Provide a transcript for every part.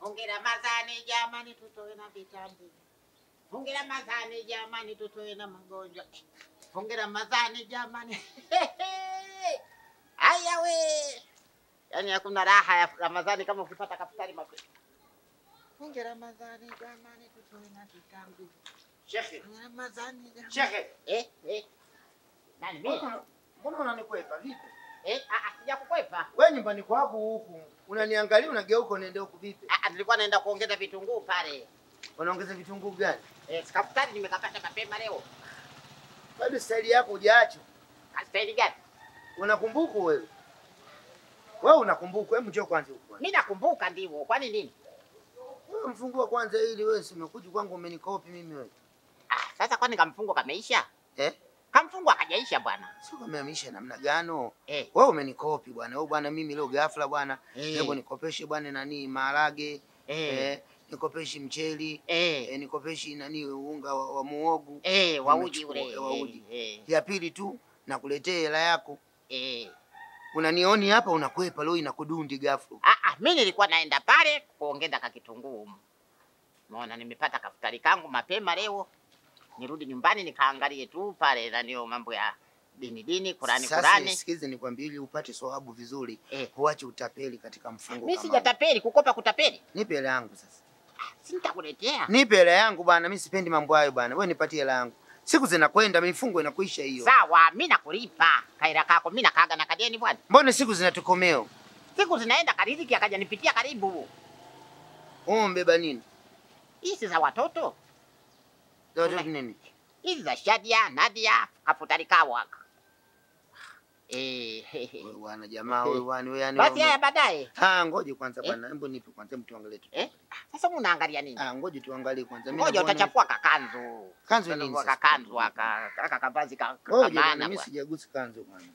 Hongera mazani jamani, tutoe na vitambi. Hongera mazani jamani, tutoe na magonjwa. Hongera mazani jamani. Haya we, yaani hakuna raha ya Ramadhani kama ukipata kafutari mapema. Hongera mazani jamani, tutoe na vitambi. Shekhe, Hongera mazani jamani. shekhe, Eh, eh. Nani mimi? mbona unanikwepa vipi? Eh, ah, ah, sijakukwepa. Wewe nyumbani kwako huku unaniangalia, unageuka unaenda huku vipi? Ah, ah, nilikuwa naenda kuongeza vitunguu pale. Unaongeza vitunguu gani? Eh, sikafutari nimekapata mapema leo. Bado staili yako hujaacha. Staili gani? Unakumbuka wewe? Wewe unakumbuka? Hebu njoo kwanza huku. Mimi nakumbuka ndivyo. Kwani nini? Wewe mfungua kwanza ili wewe si umekuja kwangu umenikopi mimi wewe. Ah, sasa kwani kamfungo kameisha? Eh? Kamfungo akajaisha bwana. Sio kamehamisha namna gano? Eh. Wewe umenikopi bwana. Wewe bwana mimi leo ghafla bwana. Eh. Hebu nikopeshe bwana nani maharage. Eh. Eh, nikopeshi mcheli. Eh. Eh, nikopeshi nani unga wa, wa muogu. Eh, wauji Nimechukua, ule. eh, wauji. Eh. Ya pili tu nakuletea hela yako. Eh. Unanioni hapa unakwepa leo inakudundi ghafla. Ah, ah, mimi nilikuwa naenda pale kuongeza ka kitunguu. Umeona nimepata kafutari kangu mapema leo. Nirudi nyumbani nikaangalie tu pale na ndio mambo ya dini dini, Kurani Sasa Kurani. sikize nikwambie ili upate sawabu vizuri. Eh. Huache utapeli katika mfungo Mimi kama. huu. sijatapeli, kukopa kutapeli. Nipe hela yangu sasa. Si nitakuletea. Nipe hela yangu bwana, mimi sipendi mambo hayo bwana. Wewe nipatie hela yangu. Siku zinakwenda, mifungo inakuisha hiyo. Sawa, mimi nakulipa. Kaira kako mimi nakaga na kadeni bwana. Mbona siku zinatukomeo? Siku zinaenda kariziki akaja nipitia karibu. Wewe mbeba nini? Hizi za watoto. Za watoto nini? Hizi za Shadia, Nadia, kafutari kawaka. Eh, Wewe bwana jamaa wewe bwana wewe yani. basi wewe- haya baadaye. Ah, ngoje kwanza Eh? bwana. Hebu nipe kwanza hebu tuangalie tu. Eh? Sasa unaangalia nini? Ah, ngoje tuangalie kwanza. Mimi Ngoja naona- utachafua kakanzu. Kanzu nini Utachafua sasa? Kakanzu aka aka kavazi ka Ngoja bwana, kamana mimi bwana. sijagusa kanzu bwana.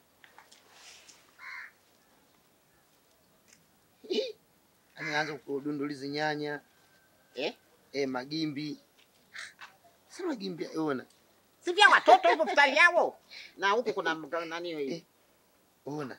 Ameanza kudundulizi nyanya, Eh? eh, magimbi. Sasa magimbi ona. Si vya watoto hivyo futari yao. Na huku kuna mga- nani hiyo? Eh. Ona.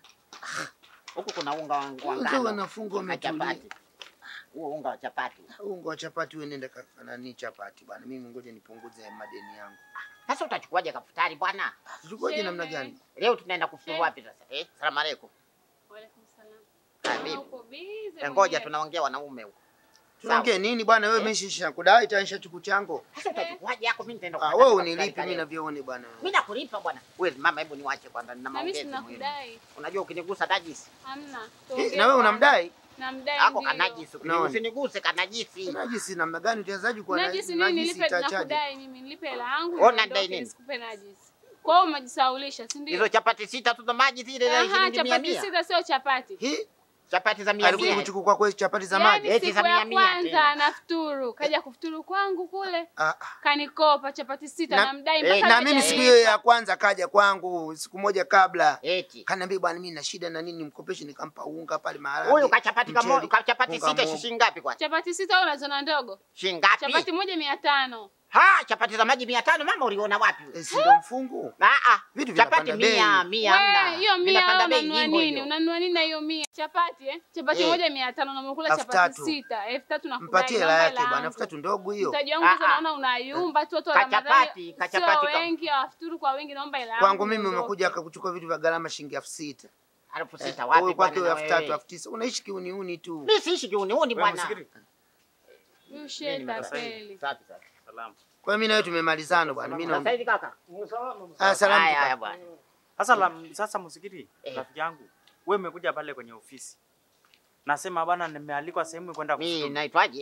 Huku kuna unga wa wa Kwanza ngano. wanafunga na wametulia. chapati. Huo unga wa chapati. Unga wa chapati wewe nenda ka- nani chapati bwana. Mimi ngoja nipunguze madeni yangu. Sasa utachukuaje kafutari bwana? Tuchukue namna gani? Leo tunaenda kufuturu wapi sasa? Eh, salamu alaykum. Waalaikum salam. Karibu. Ah, uko busy Eh, Ngoja mwenyewe. tunaongea wanaume huko. Tunaongea nini bwana wewe Eh. meshisha kudai taisha chuku changu. Sasa utachukuaje yako mimi nitaenda Ah, kupata wewe kafutari unilipe ka mimi leo. navyoone bwana. Mimi nakulipa bwana. Wewe mama, hebu niwache kwanza nina Na mimi maongezi sina muhimu. kudai. Unajua ukinigusa najisi. Hamna. Eh, Tuongee na wewe kwanza. unamdai? Namdai Ako ndio. kanajisi. Unaona? Usiniguse kanajisi. Najisi namna gani utawezaje kuwa na- Najisi nini najisi nilipe itachaje? nakudai mimi nilipe hela yangu. Wewe niondoke, unadai nini? Nisikupe najisi. Kwa hiyo umejisaulisha, si ndio? Hizo chapati sita tu za maji zile za Aha, shilingi mia chapati mia. sita sio chapati. Hii Chapati za mia alikuja mia. kuchukua kwa chapati za maji. Yaani Eti siku za mia ya mia kwanza tena. anafuturu, kaja kufuturu kwangu kule, Ah, ah. kanikopa chapati sita Na- namdai eh, mpaka na leo mimi siku hajalipa. hiyo ya kwanza kaja kwangu siku moja kabla Eti. kaniambia bwana mimi na shida na nini mkopeshe nikampa unga pale maharage. Huyu kachapati kamo mchele, kachapati unga sita mogo. shilingi ngapi kwa? Chapati sita au unazona ndogo? Shilingi ngapi? Chapati moja mia tano. Ha, chapati za maji 500 mama uliona wapi? Eh, si ndo mfungu. Ah ah. Vitu Chapati vinapanda mia, bei. mia hamna. Wewe hiyo mia Vinapanda au bei unanunua hivyo nini? hivyo. Unanunua nini na hiyo mia? Chapati eh? Chapati Eh. moja mia tano na umekula Elfu chapati tatu. sita. Elfu tatu na Mpatie kudai, hela naomba yake hela bwana, yangu. elfu tatu ndogo hiyo. Mtaji wangu Ah, sasa ah. naona unayumba tu watu wa Kachapati, Ramadhani. kachapati Sio ka- wengi hawafuturu kwa wingi naomba hela yangu. Kwangu mimi niondoke. umekuja akakuchukua vitu vya gharama shilingi elfu sita. Elfu Eh, sita wapi wewe kwake bwana? elfu tatu, wewe? elfu tisa. Unaishi kiuniuni tu. Mimi siishi kiuniuni bwana. Huyu Mimi sheta nimetoka. kweli. Safi safi. Kwa hiyo mimi na wewe tumemalizana bwana. Mimi Sasa na hivi kaka. Ah, salamu. Haya kaka. haya bwana. Sasa la, sasa msikiti Eh. rafiki yangu, wewe umekuja pale kwenye ofisi, nasema bana, nimealikwa sehemu kwenda Mimi kufuturu. naitwaje?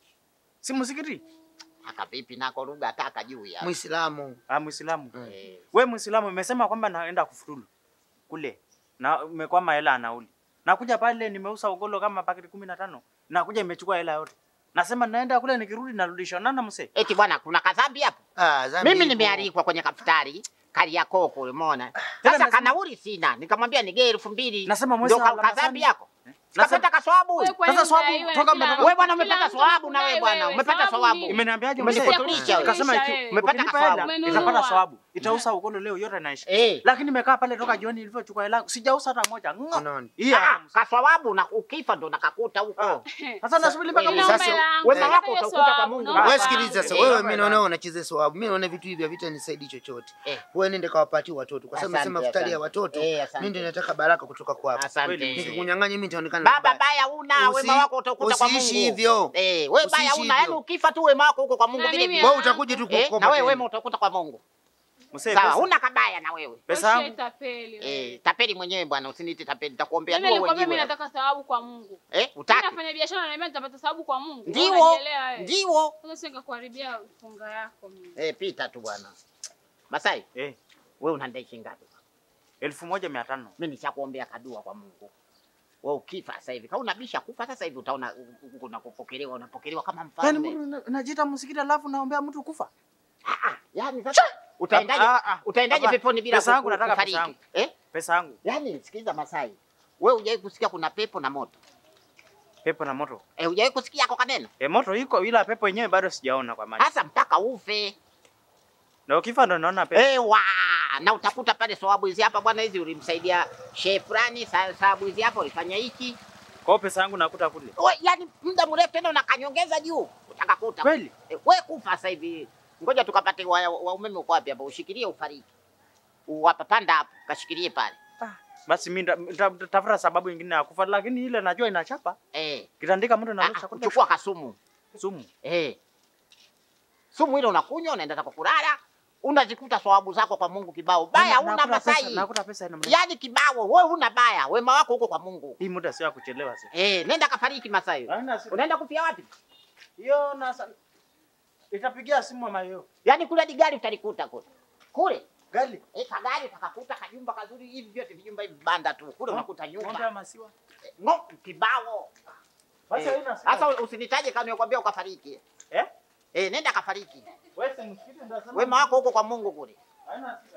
Si msikiti? Aka vipi nako lugha kaka juu ya. Muislamu. Ah, Muislamu. Mm. Eh, Wewe Muislamu umesema kwamba naenda kufuturu kule na umekwama hela ya nauli. Nakuja pale nimeuza ugolo kama paketi kumi na tano. Nakuja imechukua hela yote. Nasema naenda kule nikirudi narudisha. Nana mse. Eti bwana kuna kadhambi hapo? Ah, zambi Mimi ipo. nimealikwa kwenye kafutari Kariakoo kule, umeona? Tena Sasa nasema- kanauli sina, nikamwambia nigee elfu mbili. Nasema mwezi Ndio wa ka- kadhambi Ramadhani. yako. Kapata kaswabu. Wewe kwa Sasa nini swabu, unadaiwa toka kila- umetoka- Wewe bwana kila umepata mtu swabu na wewe anakudai bwana, wewe. umepata Sababu swabu. nini? Imeniambiaje Umenifuturisha mzee? wewe. Nikasema iki- Wewe. Umepata ukinipa kaswabu. hela Umenunua. itapata sawabu. Itauza ugolo leo yote inaisha. Eh. Lakini nimekaa pale toka jioni nilivyochukua hela yangu sijauza hata moja. Ngo. Unaona? Hii Ah, hapa. kaswabu na ukifa ndo nakakuta huko. Sasa nasubiri mpaka wewe, Mungu. sasa- Wema wako utakuta kwa Mungu. Wewe Baba. sikiliza sasa, Eh, wewe baba. mimi naona unacheza sawabu. Mimi naona vitu hivi havitanisaidi chochote. Eh. Wewe nende kawapatie watoto kwa sababu Asante, nasema futari ya asante. watoto. Eh, asante. Mimi ndio nataka baraka kutoka kwako. Asante. Nikikunyang'anya mimi nitaonekana Baba mbaya. baya una Usi- wema wako utakuta kwa Mungu. usiishi hivyo. Eh, wewe baya Usiishi una yani hivyo. ukifa tu wema wako huko kwa Mungu Na vile mimi vile. Wewe utakuja tu Eh, kukopa. na wewe tena. wema utakuta kwa Mungu. Mzee, Sawa, pesa- huna kabaya na wewe. Pesa yangu. Tapeli. Eh, tapeli mwenyewe bwana, usiniite tapeli, nitakuombea Mimi dua nilikwambia mimi wewe. nataka thawabu kwa Mungu. Eh, Mimi utaki? nafanya biashara na niambia nitapata thawabu kwa Mungu. Ndio. Unajielewa wewe. Ndio. Sasa sio nikakuharibia funga yako mimi. Eh, pita tu bwana. Masai, Eh, wewe unadai shilingi ngapi? elfu moja mia tano. Mimi nishakuombea kadua kwa Mungu. Wewe ukifa sasa hivi, kama unabisha kufa sasa hivi utaona unapokelewa, unapokelewa kama Yaani mfalme. mtu una- unajiita msikiti alafu naombea mtu kufa. Ah, ah, Yaani sasa utaendaje? Ah, ah, Utaendaje hapana. peponi bila Pesa yangu ku- nataka pesa kufariki? yangu. Eh? Pesa yangu. Yaani sikiliza Masai. Wewe hujawahi kusikia kuna pepo na moto? Pepo na moto. Eh, hujawahi kusikia kwa kaneno? E, moto iko ila pepo yenyewe bado sijaona kwa macho. Hasa mpaka ufe. Na ukifa ndo naona pepo. Ewa, na utakuta pale sababu hizi hapa bwana, hizi ulimsaidia shehe fulani, sa- sababu hizi hapa ulifanya hiki. Kwa hiyo pesa yangu nakuta kule. We, yani muda mrefu tena unakanyongeza juu, utakakuta Kweli? E, we kufa sasa hivi. Ngoja tukapate wa, wa umeme uko wapi hapa, ushikilie ufariki. Uwapa panda hapo, kashikilie pale. Ah, basi mimi nita- nita- nitatafuta sababu nyingine ya kufa lakini ile najua inachapa. Eh, Kitandika mtu ah, narusha kule. chukua kasumu. Sumu. Eh. Sumu ile unakunywa, unaenda zako kulala, unazikuta thawabu zako kwa Mungu kibao. Baya Na- una nakuta pesa- Masai. Nakuta pesa ina maana. Yaani kibao, wewe huna baya, wema wako huko kwa Mungu. Hii muda sio ya kuchelewa sasa. Eh, nenda kafariki Masai. Haina siku. Unaenda kufia wapi? Hiyo na sa- itapigia simu mama hiyo. Yaani kule hadi gari utalikuta kule. Kule. Gari. Eh, kagari utakakuta kajumba kazuri hivi vyote vijumba hivi banda tu. Kule unakuta Ng'ombe ya nyumba. maziwa. Ngo kibao. Basi Eh, haina siku. Sasa usinitaje kama nikwambia ukafariki. Eh? Eh, nenda kafariki. Wewe si msikiti ndio sema. Wema wako huko kwa Mungu kule. Haina siku.